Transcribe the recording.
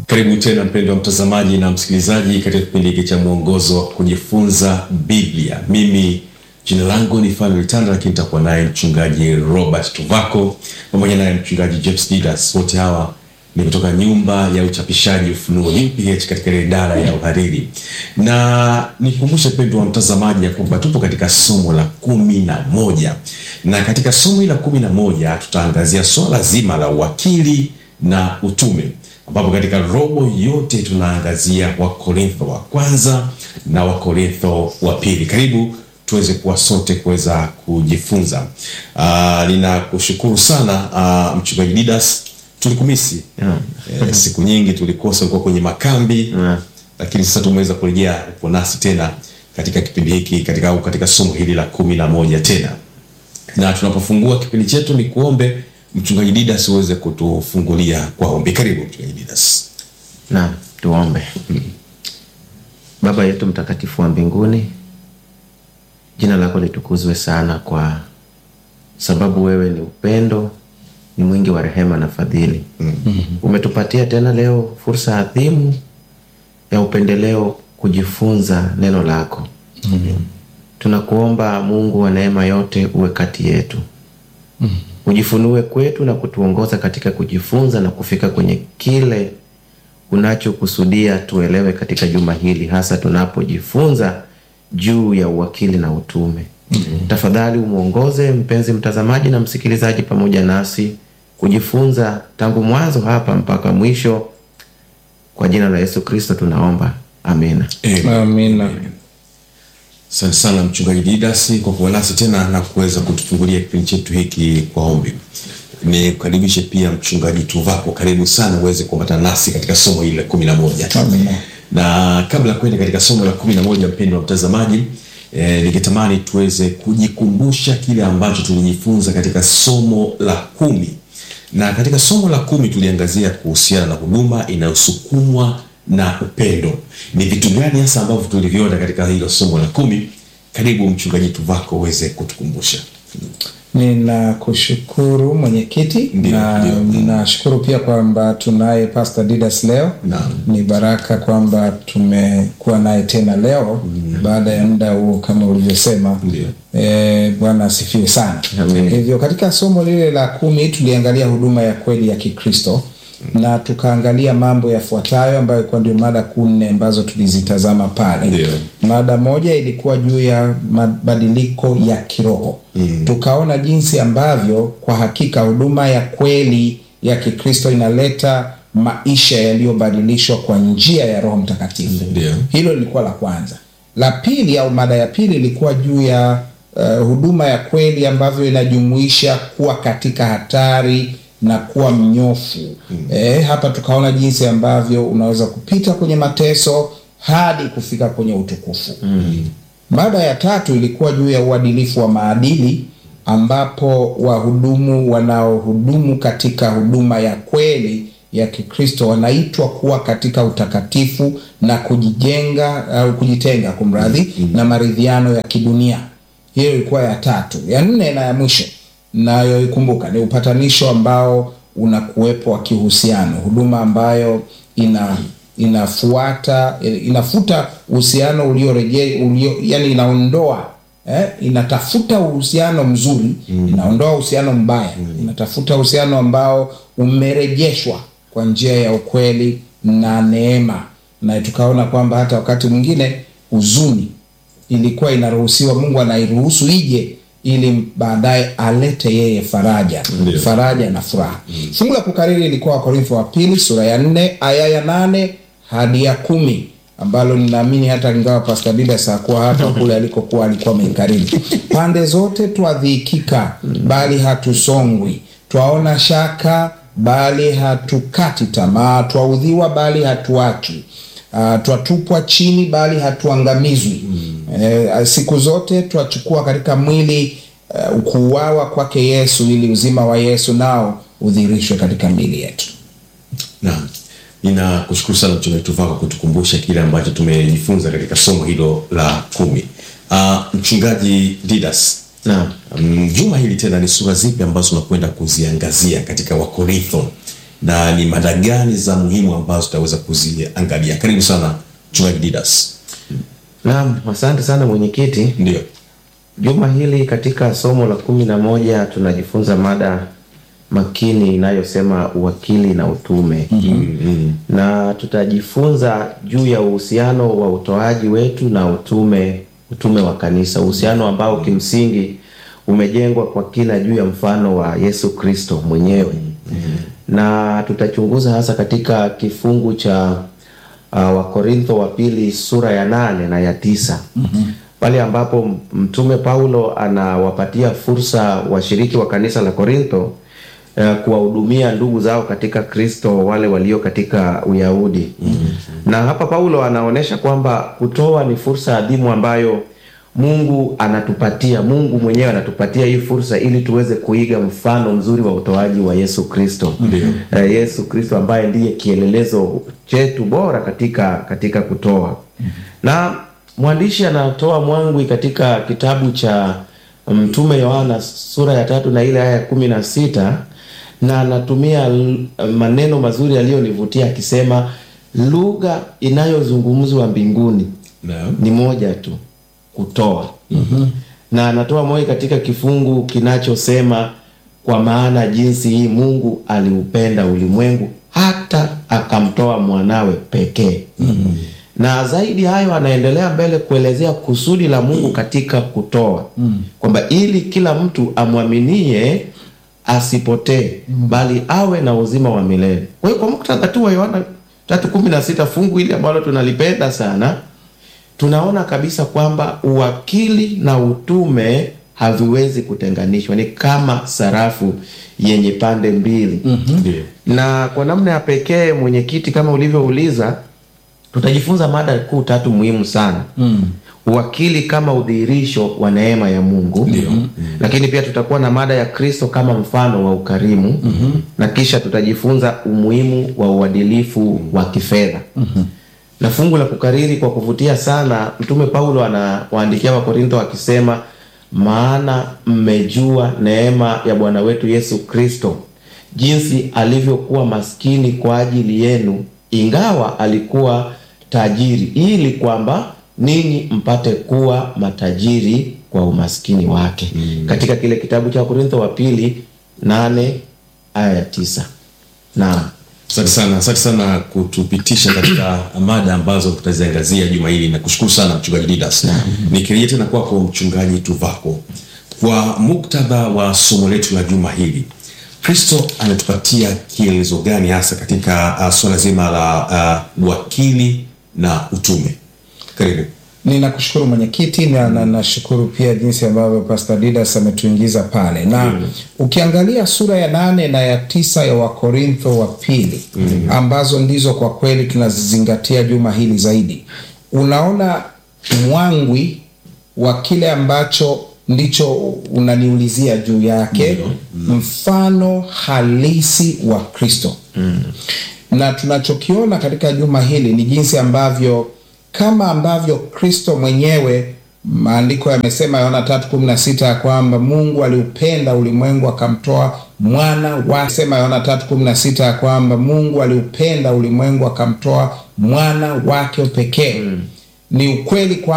Karibu tena mpendwa mtazamaji na msikilizaji katika kipindi hiki cha mwongozo wa kujifunza Biblia. Mimi jina langu ni Fanuel Tanda, lakini nitakuwa naye mchungaji Robert Tuvako pamoja naye mchungaji James Didas. Wote hawa ni kutoka nyumba ya uchapishaji Ufunuo UPH katika ile idara ya uhariri, na nikumbushe mpendwa mtazamaji ya kwamba tupo katika somo la kumi na moja na katika somo hili la kumi na moja tutaangazia swala zima la uwakili na utume ambapo katika robo yote tunaangazia Wakorintho wa kwanza na Wakorintho wa pili. Karibu tuweze kuwa sote kuweza kujifunza. Uh, ninakushukuru sana uh, mchungaji Didas, tulikumisi Yeah. eh, siku nyingi tulikosa, ulikuwa kwenye makambi Yeah. lakini sasa tumeweza kurejea, upo nasi tena katika kipindi hiki katika, au katika somo hili la kumi na moja tena na tunapofungua kipindi chetu ni kuombe mchungaji Didas uweze kutufungulia kwa ombi. Karibu mchungaji Didas. Naam, tuombe. Baba yetu mtakatifu wa mbinguni, jina lako litukuzwe sana, kwa sababu wewe ni upendo, ni mwingi wa rehema na fadhili. Umetupatia tena leo fursa adhimu ya upendeleo kujifunza neno lako. Tunakuomba Mungu wa neema yote, uwe kati yetu ujifunue kwetu na kutuongoza katika kujifunza na kufika kwenye kile unachokusudia tuelewe katika juma hili, hasa tunapojifunza juu ya uwakili na utume. Tafadhali umwongoze mpenzi mtazamaji na msikilizaji pamoja nasi kujifunza tangu mwanzo hapa mpaka mwisho. Kwa jina la Yesu Kristo tunaomba, amina. Amina. Asante sana mchungaji Didas kwa kuwa nasi tena na kuweza kutufungulia kipindi chetu hiki kwa ombi. Nikukaribishe pia mchungaji Tuvako, karibu sana uweze kuambatana nasi katika somo hili la kumi na moja. Amina. Na kabla ya kwenda katika somo la kumi na moja, mpendwa mtazamaji, eh, ningetamani tuweze kujikumbusha kile ambacho tulijifunza katika somo la kumi na katika somo la kumi tuliangazia kuhusiana na huduma inayosukumwa na upendo. Ni vitu gani hasa ambavyo tuliviona katika hilo somo la kumi? Karibu mchungaji Tuvako uweze kutukumbusha. Ninakushukuru mwenyekiti, Ndio, na ndio. ninashukuru pia kwamba tunaye Pastor Didas leo. Naam. Ni baraka kwamba tumekuwa naye tena leo baada ya muda huo kama ulivyosema. Ndio. E, Bwana asifiwe sana. Amen. Hivyo katika somo lile la kumi tuliangalia huduma ya kweli ya Kikristo na tukaangalia mambo yafuatayo ambayo ilikuwa ndio mada kuu nne ambazo tulizitazama pale. Ndio. Mada moja ilikuwa juu ya mabadiliko ya kiroho mm. Tukaona jinsi ambavyo kwa hakika huduma ya kweli ya Kikristo inaleta maisha yaliyobadilishwa kwa njia ya Roho Mtakatifu. Ndio. Hilo lilikuwa la kwanza. La pili au mada ya pili ilikuwa juu ya uh, huduma ya kweli ambavyo inajumuisha kuwa katika hatari na kuwa mnyofu. Eh, hapa tukaona jinsi ambavyo unaweza kupita kwenye mateso hadi kufika kwenye utukufu. Mada ya tatu ilikuwa juu ya uadilifu wa maadili ambapo wahudumu wanaohudumu katika huduma ya kweli ya Kikristo wanaitwa kuwa katika utakatifu na kujijenga au kujitenga kumradhi na maridhiano ya kidunia. Hiyo ilikuwa ya tatu. Ya nne na ya mwisho nayoikumbuka ni upatanisho ambao unakuwepo wa kihusiano, huduma ambayo ina inafuata inafuta uhusiano ulioreje ulio, yani inaondoa eh, inatafuta uhusiano mzuri inaondoa uhusiano mbaya inatafuta uhusiano ambao umerejeshwa kwa njia ya ukweli na neema, na tukaona kwamba hata wakati mwingine huzuni ilikuwa inaruhusiwa, Mungu anairuhusu ije ili baadaye alete yeye faraja Ndio. faraja na furaha. Fungu la kukariri ilikuwa Wakorintho wa pili sura ya nne aya ya nane hadi ya kumi ambalo ninaamini hata ingawa Pastor Didas hakuwa hapa kule alikokuwa alikuwa ameikariri. Pande zote twadhikika, bali hatusongwi, twaona shaka, bali hatukati tamaa, twaudhiwa, bali hatuachwi Uh, twatupwa chini bali hatuangamizwi. Eh, siku zote twachukua katika mwili uh, kuuawa kwake Yesu ili uzima wa Yesu nao udhihirishwe katika miili yetu. Naam, ninakushukuru sana mchungaji Tuvako kutukumbusha kile ambacho tumejifunza katika somo hilo la kumi. Uh, mchungaji Didas, Naam. um, juma hili tena ni sura zipi ambazo unakwenda kuziangazia katika Wakorintho na ni mada gani za muhimu ambazo tutaweza kuziangalia. Karibu sana mchungaji Didas. Naam, asante sana mwenyekiti. Ndio. Juma hili katika somo la kumi na moja tunajifunza mada makini inayosema uwakili na utume. Na tutajifunza juu ya uhusiano wa utoaji wetu na utume utume wa kanisa, uhusiano ambao kimsingi umejengwa kwa kina juu ya mfano wa Yesu Kristo mwenyewe. Na tutachunguza hasa katika kifungu cha uh, Wakorintho wa pili sura ya nane na ya tisa pale ambapo mtume Paulo anawapatia fursa washiriki wa kanisa la Korintho eh, kuwahudumia ndugu zao katika Kristo wale walio katika Uyahudi. Na hapa Paulo anaonyesha kwamba kutoa ni fursa adhimu ambayo Mungu anatupatia, Mungu mwenyewe anatupatia hii fursa ili tuweze kuiga mfano mzuri wa utoaji wa Yesu Kristo. Eh, Yesu Kristo ambaye ndiye kielelezo chetu bora katika katika kutoa. Na mwandishi anatoa mwangwi katika kitabu cha Mtume Yohana sura ya tatu na ile aya ya kumi na sita na anatumia l- maneno mazuri yaliyonivutia akisema, lugha inayozungumzwa mbinguni Naam. ni moja tu, kutoa. Na anatoa moja katika kifungu kinachosema kwa maana jinsi hii Mungu aliupenda ulimwengu hata akamtoa mwanawe pekee. Na zaidi hayo, anaendelea mbele kuelezea kusudi la Mungu katika kutoa, kwamba ili kila mtu amwaminie asipotee, bali awe na uzima wa milele. Kwa hiyo kwa muktadha tu wa Yohana 3:16 fungu hili ambalo tunalipenda sana tunaona kabisa kwamba uwakili na utume haviwezi kutenganishwa, ni kama sarafu yenye pande mbili. Ndio. Na kwa namna ya pekee, mwenyekiti, kama ulivyouliza, tutajifunza mada kuu tatu muhimu sana uwakili kama udhihirisho wa neema ya Mungu Ndio. lakini pia tutakuwa na mada ya Kristo kama mfano wa ukarimu na kisha tutajifunza umuhimu wa uadilifu wa kifedha na fungu la kukariri kwa kuvutia sana, Mtume Paulo anawaandikia Wakorintho akisema, maana mmejua neema ya Bwana wetu Yesu Kristo, jinsi alivyokuwa maskini kwa ajili yenu, ingawa alikuwa tajiri, ili kwamba ninyi mpate kuwa matajiri kwa umaskini wake. Katika kile kitabu cha Wakorintho wa pili nane aya ya tisa. Naam. Asante sana, asante sana kutupitisha katika mada ambazo tutaziangazia juma hili. Nakushukuru sana mchungaji Didas. Nikirejea tena kwako mchungaji Tuvako, kwa muktadha wa somo letu la juma hili, Kristo anatupatia kielezo gani hasa katika uh, suala zima la uh, uwakili na utume? Karibu. Ninakushukuru mwenyekiti na na- nashukuru pia jinsi ambavyo Pastor Didas ametuingiza pale na ukiangalia sura ya nane na ya tisa ya Wakorintho wa pili ambazo ndizo kwa kweli tunazizingatia juma hili zaidi, unaona mwangwi wa kile ambacho ndicho unaniulizia juu yake, mfano halisi wa Kristo na tunachokiona katika juma hili ni jinsi ambavyo kama ambavyo Kristo mwenyewe maandiko yamesema Yohana 3:16 ya kwamba Mungu aliupenda ulimwengu akamtoa mwana wake. Sema Yohana 3:16 ya kwamba Mungu aliupenda ulimwengu akamtoa mwana wake pekee. Ni ukweli kwa